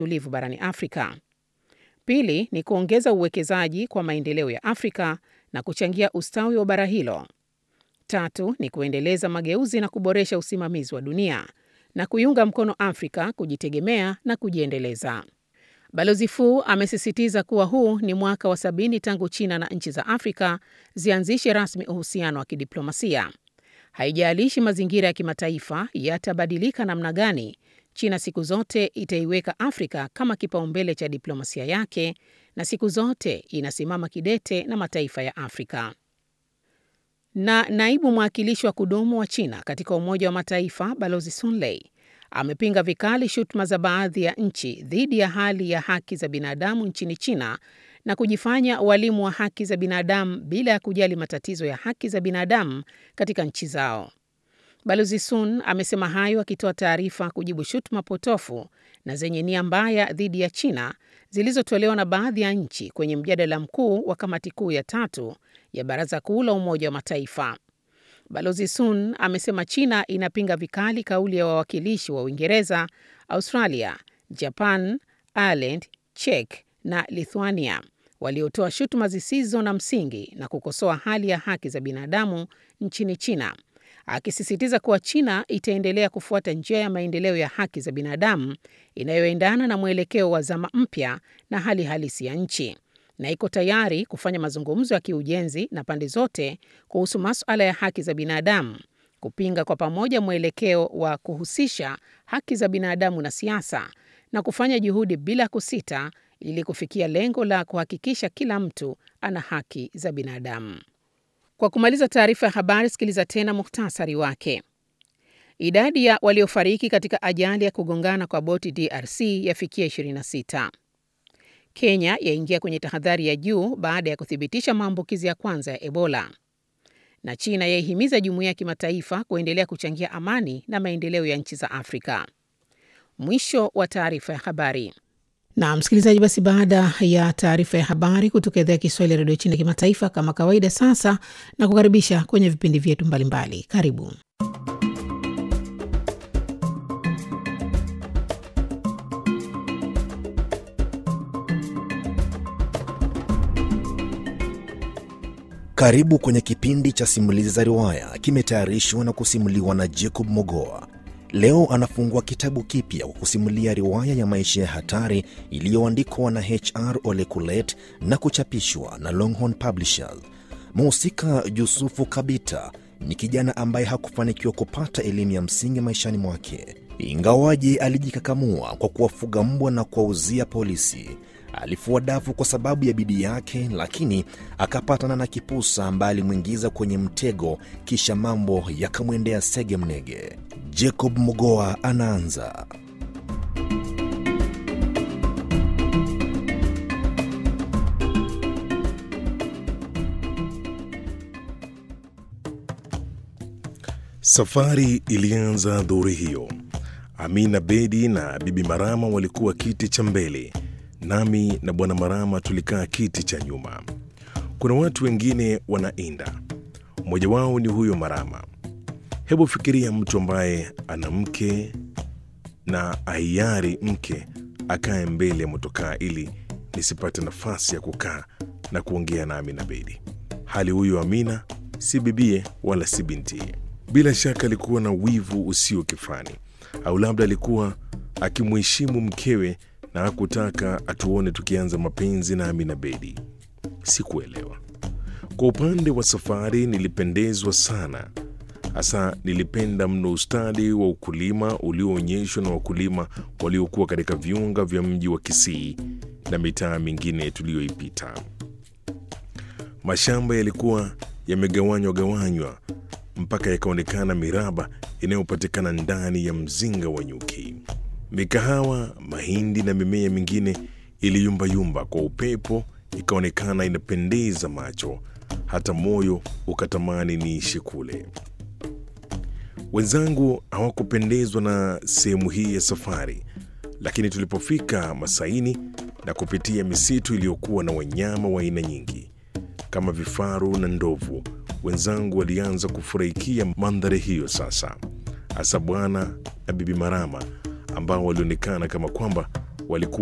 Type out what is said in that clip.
tulivu barani Afrika. Pili ni kuongeza uwekezaji kwa maendeleo ya Afrika na kuchangia ustawi wa bara hilo. Tatu ni kuendeleza mageuzi na kuboresha usimamizi wa dunia na kuiunga mkono Afrika kujitegemea na kujiendeleza. Balozi Fu amesisitiza kuwa huu ni mwaka wa sabini tangu China na nchi za Afrika zianzishe rasmi uhusiano wa kidiplomasia. Haijalishi mazingira ya kimataifa yatabadilika namna gani, China siku zote itaiweka Afrika kama kipaumbele cha diplomasia yake na siku zote inasimama kidete na mataifa ya Afrika. Na naibu mwakilishi wa kudumu wa China katika Umoja wa Mataifa Balozi Sun Lei amepinga vikali shutuma za baadhi ya nchi dhidi ya hali ya haki za binadamu nchini China na kujifanya walimu wa haki za binadamu bila ya kujali matatizo ya haki za binadamu katika nchi zao. Balozi Sun amesema hayo akitoa taarifa kujibu shutuma potofu na zenye nia mbaya dhidi ya China zilizotolewa na baadhi ya nchi kwenye mjadala mkuu wa kamati kuu ya tatu ya Baraza Kuu la Umoja wa Mataifa. Balozi Sun amesema China inapinga vikali kauli ya wawakilishi wa Uingereza, Australia, Japan, Ireland, Czech na Lithuania waliotoa shutuma zisizo na msingi na kukosoa hali ya haki za binadamu nchini China, akisisitiza kuwa China itaendelea kufuata njia ya maendeleo ya haki za binadamu inayoendana na mwelekeo wa zama mpya na hali halisi ya nchi na iko tayari kufanya mazungumzo ya kiujenzi na pande zote kuhusu masuala ya haki za binadamu, kupinga kwa pamoja mwelekeo wa kuhusisha haki za binadamu na siasa na kufanya juhudi bila kusita ili kufikia lengo la kuhakikisha kila mtu ana haki za binadamu. Kwa kumaliza taarifa ya habari, sikiliza tena muhtasari wake. Idadi ya waliofariki katika ajali ya kugongana kwa boti DRC yafikia 26. Kenya yaingia kwenye tahadhari ya juu baada ya kuthibitisha maambukizi ya kwanza ya Ebola. Na China yaihimiza jumuiya ya kimataifa kuendelea kuchangia amani na maendeleo ya nchi za Afrika. Mwisho wa taarifa ya habari. Na msikilizaji, basi baada ya taarifa ya habari kutoka idhaa ya Kiswahili ya redio China kimataifa, kama kawaida, sasa na kukaribisha kwenye vipindi vyetu mbalimbali. Karibu. Karibu kwenye kipindi cha simulizi za riwaya, kimetayarishwa na kusimuliwa na Jacob Mogoa. Leo anafungua kitabu kipya kwa kusimulia riwaya ya maisha ya hatari iliyoandikwa na HR Ole Kulet na kuchapishwa na Longhorn Publishers. Mhusika Yusufu Kabita ni kijana ambaye hakufanikiwa kupata elimu ya msingi maishani mwake, ingawaje alijikakamua kwa kuwafuga mbwa na kuwauzia polisi. Alifua dafu kwa sababu ya bidii yake, lakini akapatana na kipusa ambaye alimwingiza kwenye mtego, kisha mambo yakamwendea sege mnege. Jacob Mogoa anaanza. Safari ilianza dhuhuri hiyo. Amina Bedi na Bibi Marama walikuwa kiti cha mbele, nami na Bwana Marama tulikaa kiti cha nyuma. Kuna watu wengine wanainda, mmoja wao ni huyo Marama. Hebu fikiria mtu ambaye ana mke na aiari mke akae mbele ya motokaa ili nisipate nafasi ya kukaa na kuongea na Amina Bedi. Hali huyo Amina si bibie wala si bintie. Bila shaka alikuwa na wivu usio kifani, au labda alikuwa akimheshimu mkewe na hakutaka atuone tukianza mapenzi na Amina Bedi. Sikuelewa. Kwa upande wa safari, nilipendezwa sana hasa nilipenda mno ustadi wa ukulima ulioonyeshwa na wakulima waliokuwa katika viunga vya mji wa Kisii na mitaa mingine tuliyoipita. Mashamba yalikuwa yamegawanywa gawanywa mpaka yakaonekana miraba inayopatikana ndani ya mzinga wa nyuki. Mikahawa, mahindi na mimea mingine iliyumbayumba kwa upepo, ikaonekana inapendeza macho, hata moyo ukatamani niishi kule. Wenzangu hawakupendezwa na sehemu hii ya safari, lakini tulipofika Masaini na kupitia misitu iliyokuwa na wanyama wa aina nyingi kama vifaru na ndovu, wenzangu walianza kufurahikia mandhari hiyo sasa, hasa bwana na bibi Marama ambao walionekana kama kwamba walikuwa